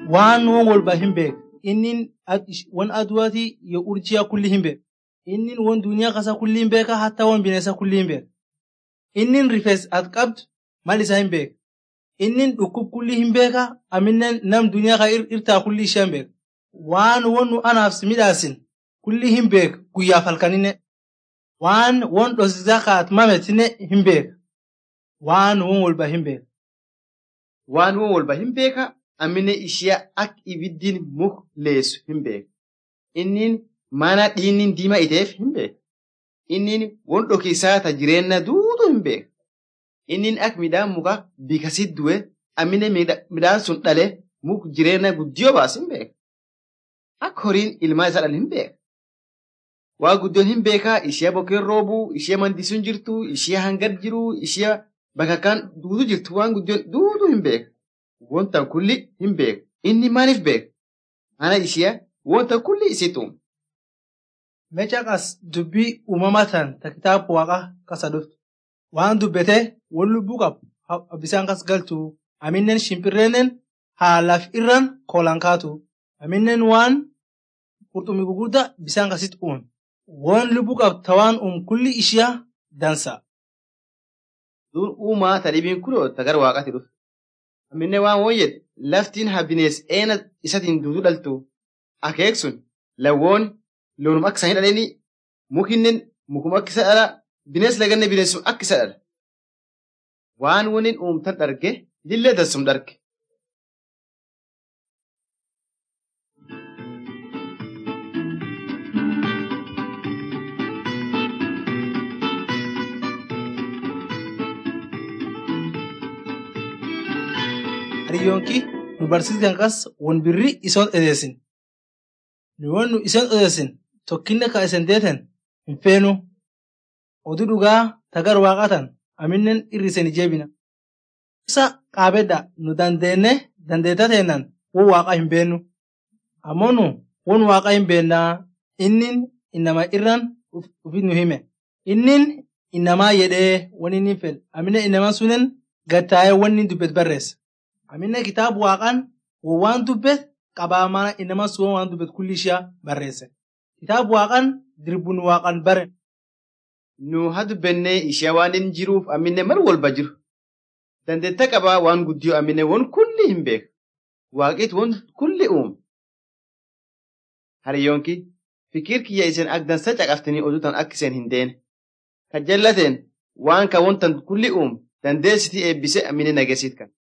waan won walba hin beek innin won aduwaatii yo urjiyaa kulli hin beek innin won duniyaa kasa kulli hin beeka hatta won bineensa kulli hin beek innin rifees at qabdu mal isa hin beek innin dhukkub kulli hin beeka aminen nam duniyaa ka irtaa kulli ishee hin beek waan won nu anaaf midhaasin kulli hin beek guyyaaf halkanine waan won dhosisaa kaat mametine hin beek waan won walba hin beek waan won walba hin beeka amine ishee ak ibiddiin muk leessu hin beeka innin mana dhiinnin diima iteef hin beeka innin won dhokisaa ta jireenna duutu hin beeka innin ak midhaan muka bikasit du'e amine midhaan sun dhale muk jireenna guddiyoo baas hin beeka ak horiin ilmaa isaa dhale hin beeka waa guddoon hin beekaa ishee bokkeen roobuu ishee mandisuun jirtu ishee hangad jiru ishee bakakkaan duutu jirtu waan guddoon duutu hin beeka wontan kulli hin beeka inni maaliif beeka mana ishee wontan kulli isitu mecha qas dubbii uumama tan ta kitaaba waaqa kasa dhuftu waan dubbete won lubbuu qabu bisaan kas galtu aminen shimpirreenen haa laf irran koolan kaatu aminen waan qurxummii gugurda bisaan kasit uume won lubbuu qabdu ta waan uum kulli ishiyaa dansa. Duun uumaa ta dhibiin kunoo ta gara waaqati dhuftu. Amminne waan won laftiin habinees eena isatiin duutu dhaltu akeek sun lawwoon loonum akka isaanii dhaleni mukinnen mukuma akka isa dhala binees laganne bineensum akka isa dhala. Waan woniin uumtan dharge lillee dansum dharge. Hariyyoonki nu barsiisaan qas won birri isoon edeessin. Nu won nu isoon edeessin tokkinne ka isen deeten hin feenu. Oduu dhugaa tagar waaqatan aminnen irrisen jeebina. Isa qaabedda nu dandeenne dandeetta teennan won waaqa hin beennu. Ammoo nu won waaqa hin beennaa innin innama irran ufit nu hime. Innin innamaa jedhee won inni fedhe aminen innamaan sunen gattaa'ee wanni dubbet barreessa. Aminne kitaaba waaqaan waan dubbet qabaa mana inama suun waan dubbet kulli ishee barreesse. Kitaaba waaqaan dirbuun waaqaan bare. Nu haa dubbennee ishee waan hin jiruuf amminne mar walba jiru. Dandeetta qabaa waan guddiyoo amminne won kulli hin beeku. Waaqit won kulli uume. Hariyyoonki fikir kiyya isin ak dansa caqaftanii oduutan akka isin hin deene. Kan jallateen waan ka wontan kulli uume dandeessitii eebbise amminne nageessiit kan.